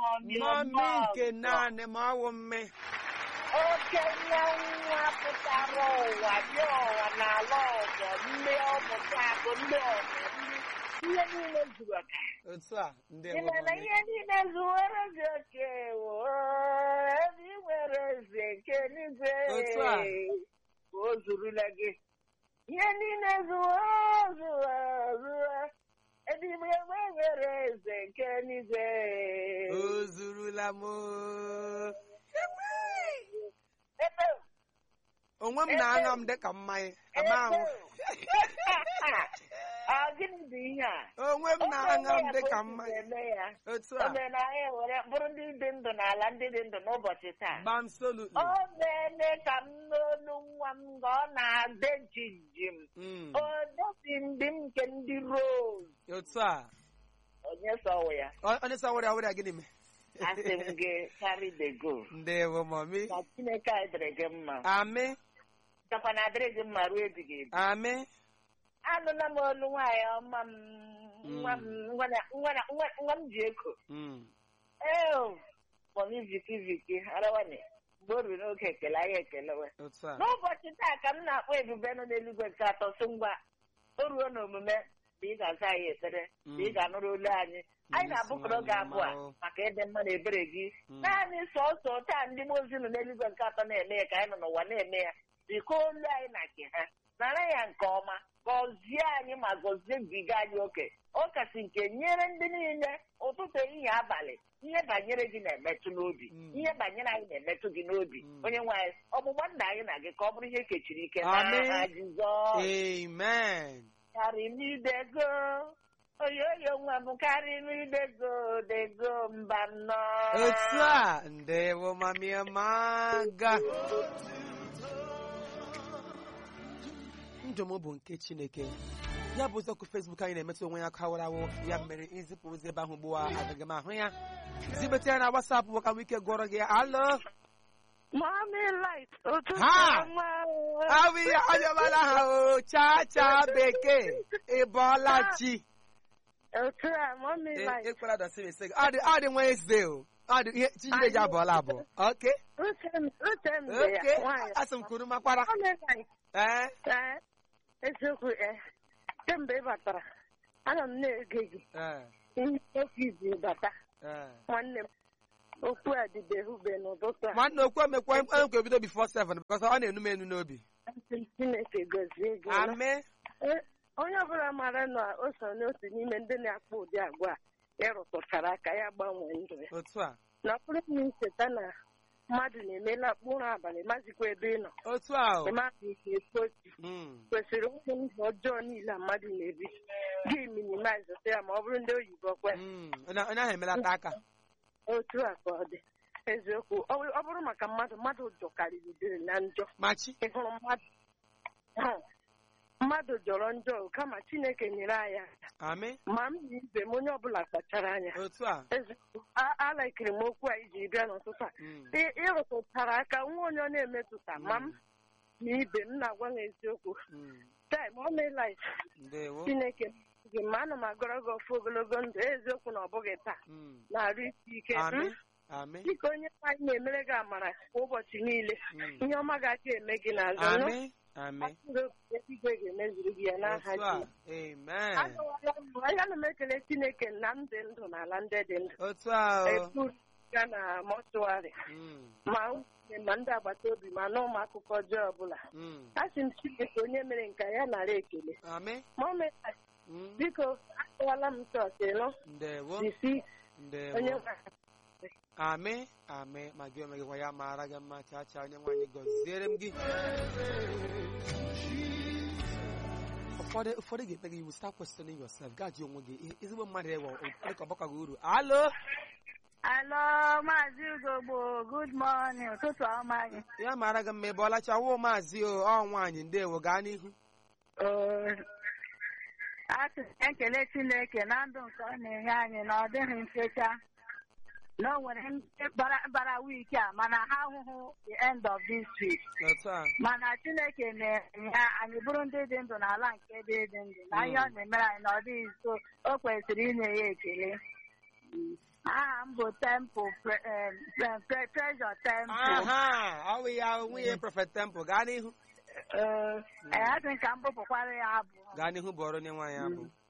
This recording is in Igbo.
mọmi mọmi nke naanị ma ọ wụ mme okenye nwa pụtara ụwa dị ụwa n'ala ọzọ ndị ọmụta akụ ndị ọzọ ndị ihe niile zuru oke otu a ndị ị ma na ihe niile zuwere gị oke wo ebe ị nwere eze nke n'igwe Otu a. o zurula gị ihe niile zuwo zuwo zuwo ebe ị nwere eze nke n'igwe o zurula m o. ebe onwe m na-aṅa m dịka mmanya ama ahụ ọ gịnị bụ ihe a onwe m na-aṅa m dịka mmanya eme ya otu o a mere na anyị were bụrụ ndị dị ndụ n'ala ndị dị ndụ n'ụbọchị taa absolutely o meeme ka m n'olu nwa m ka ọ na-ade jinjim Mm. o dosi ndị m nke ndị rose otu a onye sọwụ ya Ọ- onye sa were were gịnị mee asị m gị carry the go ndewo mọmi na chineke anyị dịrị gị mma amị chakwa na adịrị gị mma ruo ebighị ebi amị anụla m olu nwaanyị ọma m nwa m nwa na- nwa na- nwa- nwa m ji eko Mm. ee mọmi viki viki arawane mgbe o ruru n'oge ekele anyị ekelewe otu a n'ụbọchị taa ka m na-akpọ ebube nọ n'eluigwe nke atọ sị ngwa o ruo n'omume ma ị ga-aza anyị ekpere ma ị ga-anụrụ olu anyị anyị na-abụkọrọ gị abụọ a maka ịdị mma na ebere gị Mm. naanị sọsọ taa ndị mmụọ ozi nọ n'eluigwe nke atọ na-eme ya ka anyị nọ n'ụwa na-eme ya biko olu anyị na nke ha nara ya nke ọma gọzie anyị ma gọzie biga anyị oke ọ kasị nke nyere ndị niile ụtụtụ ehihie abalị ihe banyere gị na-emetụ n'obi Mm. ihe banyere anyị na-emetụ gị n'obi Mm. onye nwe anyị ọgbụgba nna anyị na gị ka ọ bụrụ ihe kechiri ike Amen. n'aha Jizọs amen karimidego oyoyo nwa m karimidego dego mba nnọọ otu a ndewo mami amaga ndụ m bụ nke chineke ya bụ ụzọkụ fesbuk anyị na-emetụ onwe ya kawarawo ya mere izipụ ozi ebe ahụ ugbu a agaghị m ahụ ya zibete ya na wasapụ bụ ka m ike gụọrọ gị alo Mommy light ụtụtụ Ha! ọma awụ ihe anyamala ha o cha cha bekee ịbọọla chi otu a mommy light ekwela dọsị m ise gị ọ dị ọ dị Wednesday o ọ dị ihe chinyere ji abụọla abụọ oke uche m uche m dị ya oke nwaanyị asị m kwuru makwara Mommy light ee ee eziokwu ee kemgbe ị batara ana m na-ege gị ee ihe okwu izi bata ee nwanne m okwu a dịbeghị ube n'ụtụtụ a nwanne okwu emekwa emekwa ebido bifo 7 because ọ na-enu m enu n'obi Asị Chineke gọzie gị ame Ee, onye ọbụla mara na o so n'otu n'ime ndị na-akpọ ụdị agwa a ịrụtụchara aka ya gbanwee ndụ ya otu a na ọ bụrụ na icheta na mmadụ na-emela mkpụrụ abalị mazikwa ebe ị nọ otu a o ịmabụ ihe ekpochi Mm, kwesịrị ụmụ ndụ ọjọọ niile a mmadụ na-ebi gị minimize ya ma ọ bụrụ ndị oyibo kwe mm, onye onye ahụ emelata aka otu a ka ọ dị eziokwu ọ bụ- ọ bụrụ maka mmadụ mmadụ jọkarịrị dịrị na njọ machi ị hụrụ mmadụ hụ, mmadụ jọrọ njọ kama chineke nyere anyị aka amị ma m na ibe m onye ọbụla kpachara anya otu a eziokwu a- alaikiri m okwu a iji bịa n'ụtụtụ a Mm, Ị- ịrụtụtara aka nwa onye ọ na-emetụta ma m na ibe m na-agwa m eziokwu mm, time ọ meela ndewo chineke gị ma ana m agọrọ gị ọfụ ogologo ndụ eziokwu na ọ bụghị taa Mm, na-arụ isi ike amị Mm? amị dịka onye nwanyị na-emere gị amara kwa ụbọchị niile Mm, ihe ọma ga-aka eme gị n'azụ nụ. amị amị Asịrị obi eluigwe ga-emezuru gị ya n'aha otu a Jizọs. amen Agawala m ana m ekele chineke na m dị ndụ n'ala ndị dị ndụ otu a o epu ya na mọtụwarị Mm, ma nwunye ma ndị agbata obi ma na ụmụ akụkọ ọjọọ ọbụla mm, a sị m chineke onye mere nke ya nara ekele amị ma o mee Mm, biko akọwala m chọọchị nụ ndewo isi ndewo onye nwe amị amị ma gị onwe gị gwa ya maara gị mma chaa chaa onye nwaanyị gọziere m gị ụfọdụ ụfọdụ ga-eme gị iwu start questioning yourself gaa jụ onwe gị ihe ezigbo mmadụ ewe ụfọdụ ka ọgbakọ gị uru alo Alo, Maazị Ugogbo, good morning, ụtụtụ ọma gị. ya maara gị mma ebe ọlacha wụ maazị o ọ nwaanyị ndewo gaa n'ihu Asị m ekele Chineke na ndụ nke ọ na-enye anyị na ọ dịghị mfecha na o nwere ndị bara bara wiiki a mana ha ahụhụ the end of this week otu a mana Chineke na-enye ha anyị bụrụ ndị dị ndụ n'ala nke dị dị ndụ na ihe ọ na-emere anyị na ọ dịghị nso o kwesịrị inye ya ekele aha m bụ bụ temple pre- em, pre- pre- treasure temple aha ọ bụ ya nwunye prọfet temple gaa n'ihu ee asị ka m bụpụkwara ya abụ gaa n'ihu bụ ọrụ onye nwaanyị abụ